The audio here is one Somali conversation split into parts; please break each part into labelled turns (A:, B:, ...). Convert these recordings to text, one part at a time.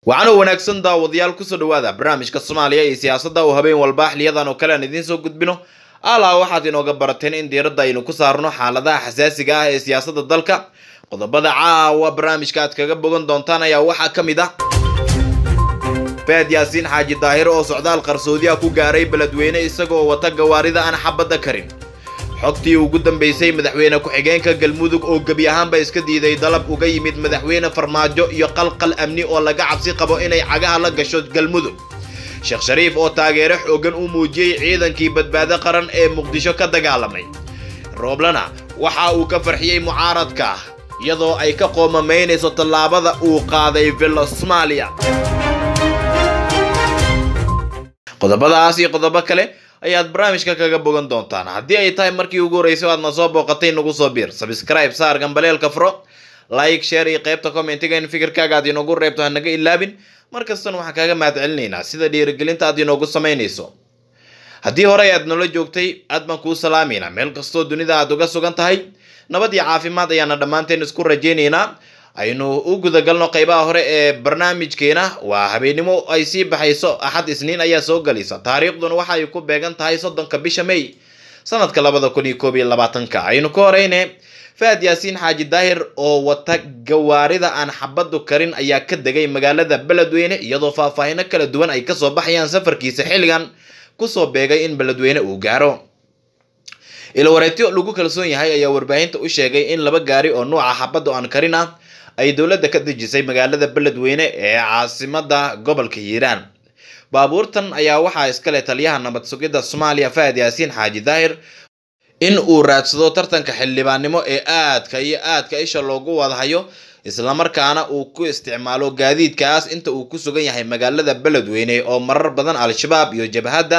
A: waxaana wanaagsan daawadayaal kusoo dhawaada barnaamijka soomaaliya iyo siyaasadda oo habeen walba xiliyadan oo kale aan idiin soo gudbino alaa waxaad inooga barateen in diiradda aynu ku saarno xaaladaha xasaasiga ah ee siyaasadda dalka qodobada caawa barnaamijka aad kaga bogan doontaan ayaa waxaa ka mid ah faad yaasiin xaaji daahir oo socdaal qarsoodiya ku gaaray beledweyne isagoo wata gawaarida aan xabadda karin xogtii ugu dambeysay madaxweyne ku-xigeenka galmudug oo gebi ahaanba iska diiday dalab uga yimid madaxweyne farmaajo iyo qalqal amni oo laga cabsi qabo inay cagaha la gasho galmudug sheekh shariif oo taageero xoogan u muujiyey ciidankii badbaado qaran ee muqdisho ka dagaalamay rooblana waxa uu ka farxiyey mucaaradka iyadoo ay ka qoomamaynayso tallaabada uu qaaday villa soomaaliya qodobadaas iyo qodobo kale ayaad barnaamijka kaga bogan doontaan haddii ay tahay markii ugu horreysay aad na soo booqatay nagu soo biir sabscribe saar gambaleelka furo like share iyo qaybta commentiga in fikirkaaga aad inoogu reebto ha naga ilaabin mar kastana waxaan kaaga mahad celinaynaa sida dhiirigelinta aad inoogu samaynayso haddii horey aad nala joogtay aad baan kuu salaamaynaa meel kastoo dunida aad uga sugan tahay nabad iyo caafimaad ayaana dhammaanteen isku rajaynaynaa aynu u gudagalno qaybaha hore ee barnaamijkeena waa habeennimo ay sii baxayso axad isniin ayaa soo galaysa taariikhduna waxa ay ku beegan tahay soddonka bisha may sanadka labada kun iyo koob iyo labaatanka aynu ka horeyne faad yaasiin xaaji daahir oo wata gawaarida aan xabaddu karin ayaa ka degay magaalada beledweyne iyadoo faahfaahino kala duwan ay kasoo baxayaan safarkiisa xilligan kusoo beegay in beledweyne uu gaaro ilwareetyo lagu kalsoon yahay ayaa warbaahinta u sheegay in laba gaari oo nuuca xabaddu aan karin ah ay dowladda ka dejisay magaalada beledweyne ee caasimada gobolka hiiraan baabuurtan ayaa waxaa iskale taliyaha nabad sugidda soomaaliya fahad yaasiin xaaji daahir in uu raadsado tartanka xildhibaannimo ee aadka iyo aadka isha loogu wadhayo islamarkaana uu ku isticmaalo gaadiidkaas inta uu ku sugan yahay magaalada beledweyne oo marar badan al-shabaab iyo jabhadda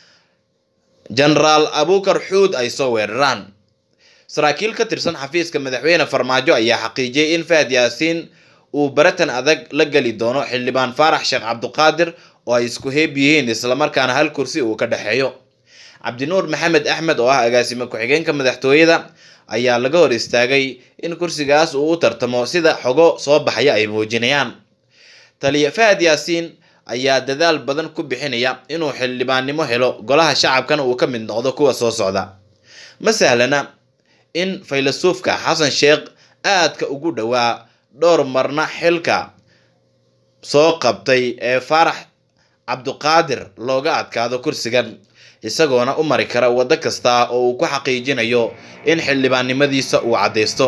A: genaraal abukar xuud ay soo weeraraan saraakiil ka tirsan xafiiska madaxweyne farmaajo ayaa xaqiijiyey in fahad yaasiin uu baratan adag la geli doono xildhibaan faarax sheekh cabduqaadir oo ay isku heeb yihiin islamarkaana hal kursi uu ka dhexeeyo cabdinuur maxamed axmed oo ah agaasime ku-xigeenka madaxtooyada ayaa laga hor istaagay in kursigaas uu u tartamo sida xogo soo baxaya ay muujinayaan taliya fahad yaasiin ayaa dadaal badan ku bixinaya inuu xildhibaannimo helo golaha shacabkana uu ka mid noqdo kuwa soo socda ma sahlana in faylasuufka xasan sheekh aadka ugu dhowaa dhowr marna xilka soo qabtay ee faarax cabduqaadir looga adkaado kursigan isagoona u mari kara waddo kasta oo uu ku xaqiijinayo in xildhibaannimadiisa uu caddaysto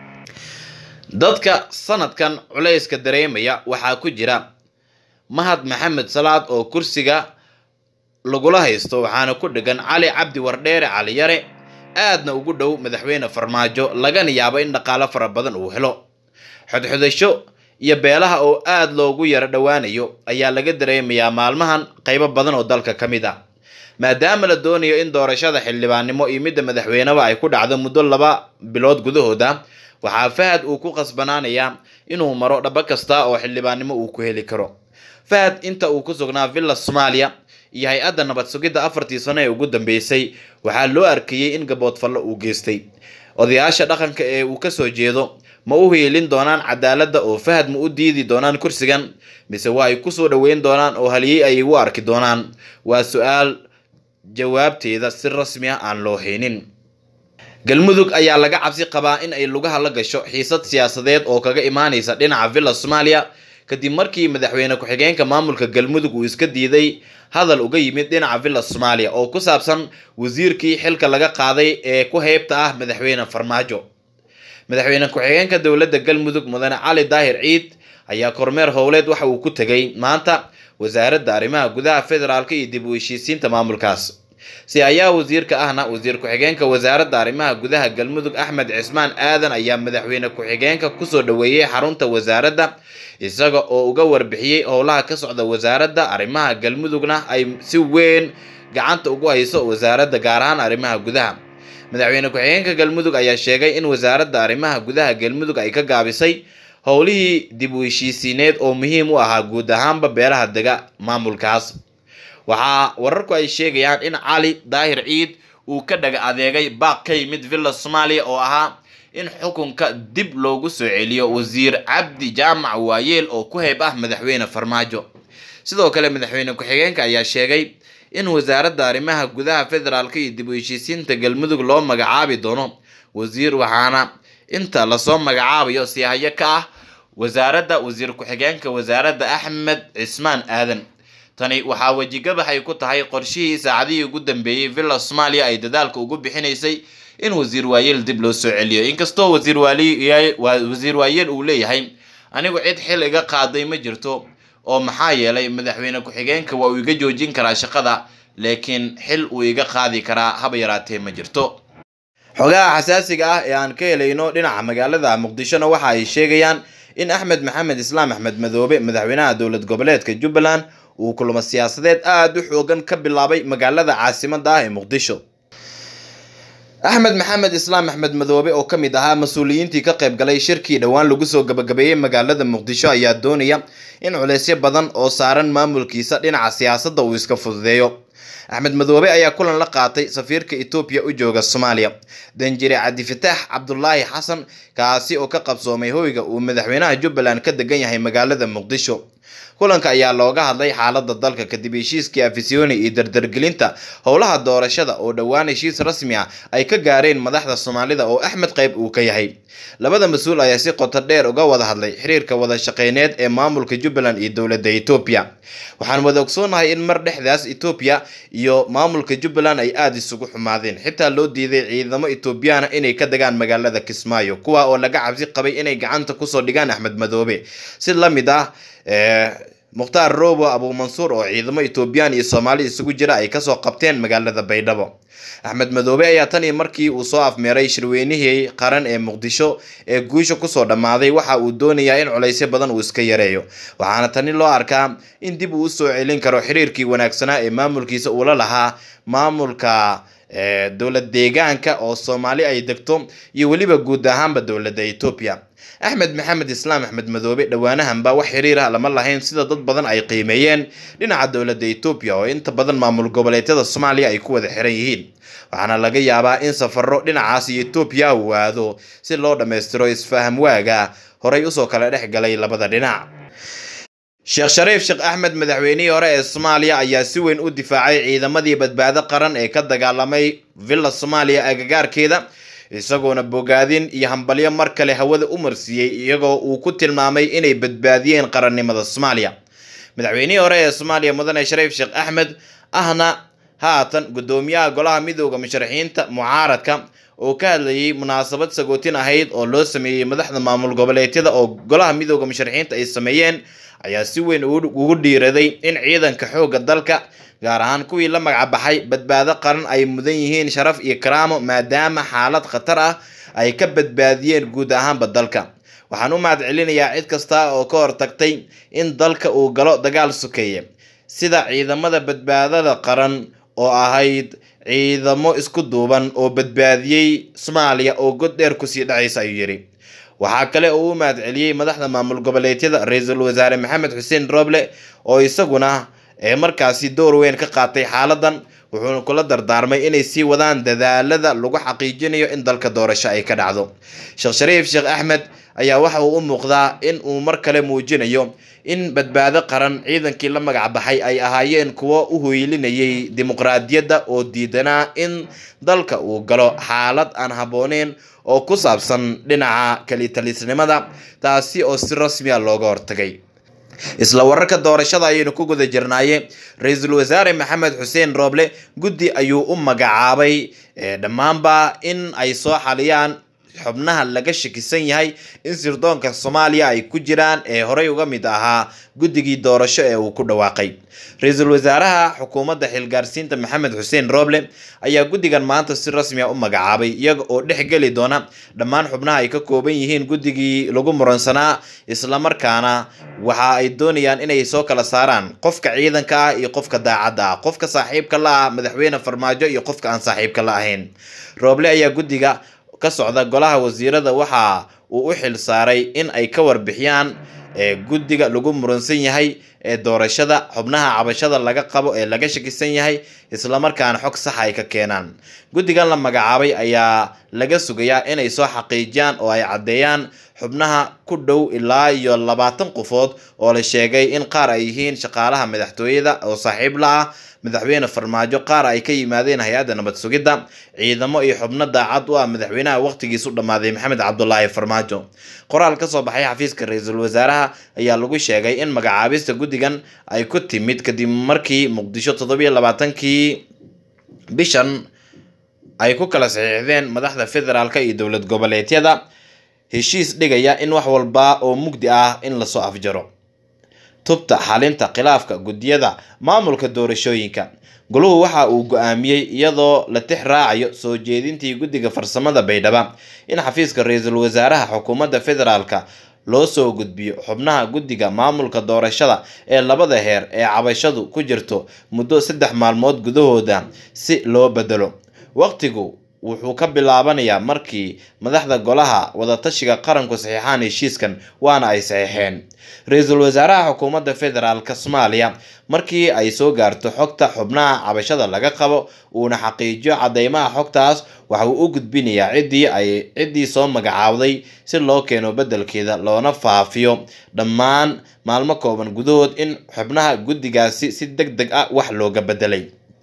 A: dadka sanadkan culayska dareemaya waxaa ku jira mahad maxamed salaad oo kursiga lagula haysto waxaana ku dhegan cali cabdi wardheere caliyare aadna ugu dhow madaxweyne farmaajo lagana yaabo in dhaqaalo fara badan uu helo xodxodasho iyo beelaha oo aada loogu yaro dhowaanayo ayaa laga dareemayaa maalmahan qaybo badan oo dalka ka mid ah maadaama la doonayo in doorashada xildhibaannimo iyo midda madaxweyneba ay ku dhacdo muddo laba bilood gudahooda waxaa fahad uu ku qasbanaanayaa inuu maro dhabo kasta oo xildhibaannimo uu ku heli karo fahad inta uu ku sugnaa villa soomaaliya iyo hay-adda nabad sugidda afartii sano ee ugu dambeysay waxaa loo arkayey in gaboodfallo uu geystay odayaasha dhaqanka ee uu kasoo jeedo ma u hiilin doonaan cadaaladda oo fahad ma u diidi doonaan kursigan mise waa ay kusoo dhoweyn doonaan oo haliyey ay u arki doonaan waa su-aal jawaabteeda si rasmi ah aan loo haynin galmudug ayaa laga cabsi qabaa in ay lugaha la gasho xiisad siyaasadeed oo kaga imaanaysa dhinaca villa soomaaliya kadib markii madaxweyne ku-xigeenka maamulka galmudug uu iska diiday hadal uga yimid dhinaca villa soomaaliya oo ku saabsan wasiirkii xilka laga qaaday ee ku heybta ah madaxweyne farmaajo madaxweyne ku-xigeenka dowladda galmudug mudane cali daahir ciid ayaa kormeer howleed waxa uu ku tegay maanta wasaaradda arrimaha gudaha federaalka iyo dib u heshiisiinta maamulkaas si ayaa wasiirka ahna wasiir ku-xigeenka wasaaradda arrimaha gudaha galmudug axmed cismaan aadan ayaa madaxweyne ku-xigeenka kusoo dhoweeyey xarunta wasaaradda isaga oo uga warbixiyey howlaha ka socda wasaaradda arrimaha galmudugna ay si weyn gacanta ugu hayso wasaaradda gaar ahaan arrimaha gudaha madaxweyne ku-xigeenka galmudug ayaa sheegay in wasaaradda arrimaha gudaha galmudug ay ka gaabisay howlihii dib u heshiisiineed oo muhiim u ahaa guud ahaanba beelaha dega maamulkaas waxaa wararku ay sheegayaan in cali daahir ciid uu ka dhaga adeegay baaq ka yimid villa soomaaliya oo ahaa in xukunka dib loogu soo celiyo wasiir cabdi jaamac waayeel oo ku heyb ah madaxweyne farmaajo sidoo kale madaxweyne ku-xigeenka ayaa sheegay in wasaaradda arrimaha gudaha federaalka iyo dib u heshiisiinta galmudug loo magacaabi doono wasiir waxaana inta lasoo magacaabayo siyahayo ka ah wasaaradda wasiir ku-xigeenka wasaaradda axmed cismaan aadan tani waxaa wejigabax ay ku tahay qorshihii saacadihii ugu dambeeyey villa soomaaliya ay dadaalka ugu bixinaysay in wasiir waayeel dib loo soo celiyo inkastoo wasiir wasiir waayeel uu leeyahay anigu cid xil iga qaaday ma jirto oo maxaa yeelay madaxweyne ku-xigeenka waa uu iga joojin karaa shaqada laakiin xil uu iga qaadi karaa haba yaraatee ma jirto xogaha xasaasiga ah ee aan ka helayno dhinaca magaalada muqdishona waxa ay sheegayaan in axmed maxamed islaam axmed madoobe madaxweynaha dowlad goboleedka jubbaland uu kulamo siyaasadeed aada u xoogan ka bilaabay magaalada caasimada ah ee muqdisho axmed maxamed islaam axmed madoobe oo ka mid ahaa mas-uuliyiintii ka qayb galay shirkii dhowaan lagu soo gabagabeeyey magaalada muqdisho ayaa doonaya in culeysyo badan oo saaran maamulkiisa dhinaca siyaasadda uu iska fududeeyo axmed madoobe ayaa kulan la qaatay safiirka etoobiya u jooga soomaaliya danjire cabdifataax cabdulaahi xasan kaasi oo ka qabsoomay hoyga uu madaxweynaha jubbaland ka degan yahay magaalada muqdisho kulanka ayaa looga hadlay xaalada dalka kadib heshiiskii afisyooni iyo dardargelinta howlaha doorashada oo dhowaan heshiis rasmi ah ay ka gaareen madaxda soomaalida oo axmed qayb uu ka yahay labada mas-uul ayaa si qoto dheer uga wada hadlay xiriirka wada shaqeyneed ee maamulka jubbaland iyo dowladda etoobiya waxaan wada ogsoonahay in mar dhexdaas etoobiya iyo maamulka jubbaland ay aada isugu xumaadeen xitaa loo diiday ciidamo etoobiyaana inay ka degaan magaalada kismaayo kuwa oo laga cabsi qabay inay gacanta kusoo dhigaan axmed madoobe si la mid ah mukhtaar robo abuumansuur oo ciidamo etoobiyaan iyo soomaali isugu jira ay kasoo qabteen magaalada baydhabo axmed madoobe ayaa tan iyo markii uu soo afmeeray shirweynihii qaran ee muqdisho ee guusha kusoo dhammaaday waxa uu doonayaa in culaysyo badan uu iska yareeyo waxaana tani loo arkaa in dib uu usoo celin karo xiriirkii wanaagsanaa ee maamulkiisa uula lahaa maamulka dowlad deegaanka oo soomaali ay degto iyo weliba guud ahaanba dowladda etoobiya axmed maxamed islaam axmed madoobe dhowaanahanba wax xiriir ah lama lahayn sida dad badan ay qiimeeyeen dhinaca dowladda etoobiya oo inta badan maamul goboleedyada soomaaliya ay ku wada xiran yihiin waxaana laga yaabaa in safaro dhinacaas iyo etoobiya uu aado si loo dhammaystiro isfaham waaga horay usoo kala dhex galay labada dhinac sheekh shariif sheekh axmed madaxweynihii hore ee soomaaliya ayaa si weyn u difaacay ciidamadii badbaado qaran ee ka dagaalamay villa soomaaliya agagaarkeeda isagoona bogaadin iyo hambalyo mar kale hawada u marsiiyey iyagoo uu ku tilmaamay inay badbaadiyeen qarannimada soomaaliya madaxweynihii hore ee soomaaliya mudane shariif sheekh axmed ahna haatan guddoomiyaha golaha midooda musharaxiinta mucaaradka oo ka hadlayay munaasabad sagootin ahayd oo loo sameeyey madaxda maamul goboleedyada oo golaha midooda musharaxiinta ay sameeyeen ayaa si weyn ugu dhiiraday in ciidanka xoogga dalka gaar ahaan kuwii la magacbaxay badbaado qaran ay mudan yihiin sharaf iyo karaamo maadaama xaalad khatar ah ay ka badbaadiyeen guud ahaanba dalka waxaan u mahad celinayaa cid kasta oo ka hortagtay in dalka uu galo dagaal sokeeye sida ciidamada badbaadada qaran oo ahayd ciidamo isku duuban oo badbaadiyey soomaaliya oo god dheer kusii dhacaysa ayuu yidhi waxaa kale oo u mahad celiyey madaxda maamul goboleedyada ra-iisul wasaare maxamed xuseen roble oo isaguna ee markaasi door weyn ka qaatay xaaladan wuxuuna kula dardaarmay inay sii wadaan dadaalada lagu xaqiijinayo in dalka doorasho ay ka dhacdo sheekh shariif sheekh axmed ayaa waxa uu u muuqdaa in uu mar kale muujinayo in badbaado qaran ciidankii la magac baxay ay ahaayeen kuwo u hoylinayay dimuqraadiyadda oo diidanaa in dalka uu galo xaalad aan habbooneyn oo ku saabsan dhinaca kalitalisnimada taasi oo si rasmiya looga hortagay isla wararka doorashada ayaynu ku guda jirnaaye ra-iisul wasaare maxamed xuseen rooble guddi ayuu u magacaabay dhammaanba in ay soo xaliyaan xubnaha laga shakisan yahay in sirdoonka soomaaliya ay ku jiraan ee horey uga mid ahaa guddigii doorasho ee uu ku dhawaaqay ra-iisul wasaaraha xukuumadda xilgaarsiinta maxamed xuseen rooble ayaa guddigan maanta si rasmi a u magacaabay iyaga oo dhex geli doona dhammaan xubnaha ay ka kooban yihiin guddigii lagu muransanaa islamarkaana waxa ay doonayaan inay soo kala saaraan qofka ciidanka ah iyo qofka daacadda ah qofka saaxiibka la ah madaxweyne farmaajo iyo qofka aan saaxiibka la ahayn rooble ayaa guddiga ka socda golaha wasiirada waxa uu u xil saaray in ay ka warbixiyaan guddiga lagu muransan yahay ee doorashada xubnaha cabashada laga qabo ee laga shakisan yahay islamarkaana xog saxa ay ka keenaan guddigan la magacaabay ayaa laga sugayaa inay soo xaqiijiyaan oo ay caddeeyaan xubnaha ku dhow ilaa iyo labaatan qofood oo la sheegay in qaar ay yihiin shaqaalaha madaxtooyada oo saaxiib la ah madaxweyne farmaajo qaar ay ka yimaadeen hay-adda nabad sugidda ciidamo iyo xubno daacad u ah madaxweynaha waqtigiisu dhammaaday maxamed cabdulaahi farmaajo qoraal ka soo baxay xafiiska ra-iisul wasaaraha ayaa lagu sheegay in magacaabista guddigan ay ku timid kadib markii muqdisho toddobiyo labaatankii bishan ay ku kala saxiixdeen madaxda federaalka iyo dowlad goboleedyada heshiis dhigaya in wax walba oo mugdi ah in lasoo afjaro tubta xalinta khilaafka guddiyada maamulka doorashooyinka goluhu waxa uu go-aamiyey iyadoo la tix raacayo soo jeedintii guddiga farsamada baydhaba in xafiiska ra-iisul wasaaraha xukuumadda federaalka loo soo gudbiyo xubnaha guddiga maamulka doorashada ee labada heer ee cabashadu ku jirto muddo saddex maalmood gudahooda si loo bedelo waqtigu wuxuu ka bilaabanayaa markii madaxda golaha wadatashiga qaranku saxiixaan heshiiskan waana ay saxiixeen ra-iisul wasaaraha xukuumadda federaalk soomaaliya markii ay soo gaarto xogta xubnaha cabashada laga qabo uuna xaqiijiyo cadeymaha xogtaas waxa uu u gudbinayaa ciddii ay ciddii soo magacaawday si loo keeno beddelkeeda loona faafiyo dhammaan maalmo kooban gudahood in xubnaha guddigaasi si deg deg ah wax looga bedelay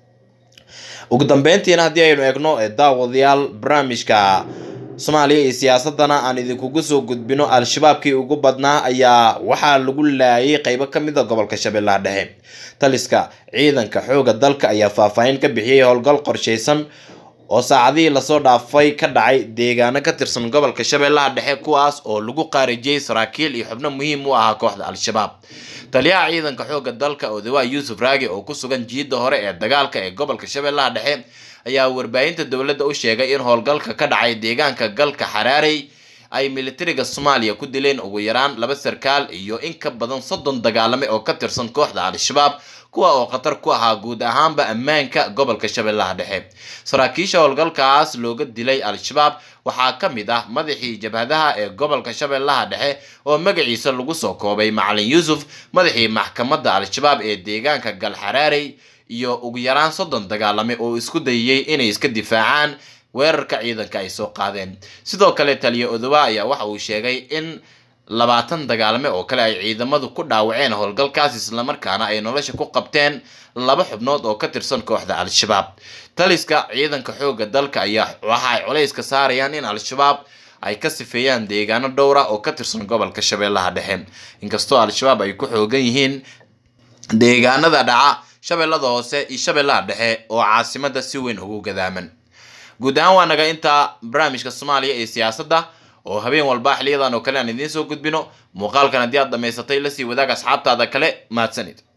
A: ugu dambeyntiina haddii aynu eegno daawadayaal barnaamijka soomaaliya iyo siyaasadana aan idinkugu soo gudbino al-shabaabkii ugu badnaa ayaa waxaa lagu laayay qeybo ka mid a gobolka shabeellaha dhexe taliska ciidanka xooga dalka ayaa faahfaahin ka bixiyey howlgal qorsheysan oo saacadihii lasoo dhaafay ka dhacay deegaano ka tirsan gobolka shabeellaha dhexe kuwaas oo lagu qaarijiyey saraakiil iyo xubno muhiim u ahaa kooxda al-shabaab taliyaha ciidanka xooga dalka odawa yuusuf raagi oo ku sugan jiidda hore ee dagaalka ee gobolka shabeellaha dhexe ayaa warbaahinta dowladda u sheegay in howlgalka ka dhacay deegaanka galka xaraarey ay militariga soomaaliya ku dileen ugu yaraan laba sarkaal iyo in ka badan soddon dagaalame oo ka tirsan kooxda al-shabaab kuwa oo khatar ku ahaa guud ahaanba ammaanka gobolka shabeellaha dhexe saraakiisha howlgalkaas looga dilay al-shabaab waxaa ka mid ah madaxii jabhadaha ee gobolka shabeellaha dhexe oo magaciisa lagu soo koobay macalin yuusuf madaxii maxkamadda al-shabaab ee deegaanka galxaraarey iyo ugu yaraan soddon dagaalame oo isku dayayey inay iska difaacaan weerarka ciidanka ay soo qaadeen sidoo kale taliya odowa ayaa waxa uu sheegay in labaatan dagaalame oo kale ay ciidamadu ku dhaawaceen howlgalkaas islamarkaana ay nolosha ku qabteen laba xubnood oo ka tirsan kooxda al-shabaab taliska ciidanka xoogga dalka ayaa waxa ay culayska saarayaan in al-shabaab ay ka sifeeyaan deegaano dhowra oo ka tirsan gobolka shabeellaha dhexe inkastoo al-shabaab ay ku xoogan yihiin deegaanada dhaca shabeellada hoose iyo shabeellaha dhexe oo caasimada si weyn ugu gadaaman guud ahaan waa naga intaa barnaamijka soomaaliya ee siyaasadda oo habeen walba xiliyadan oo kale aan idiin soo gudbino muuqaalkan haddii aad dhammaysatay lasii wadaag asxaabtaada kale mahadsanid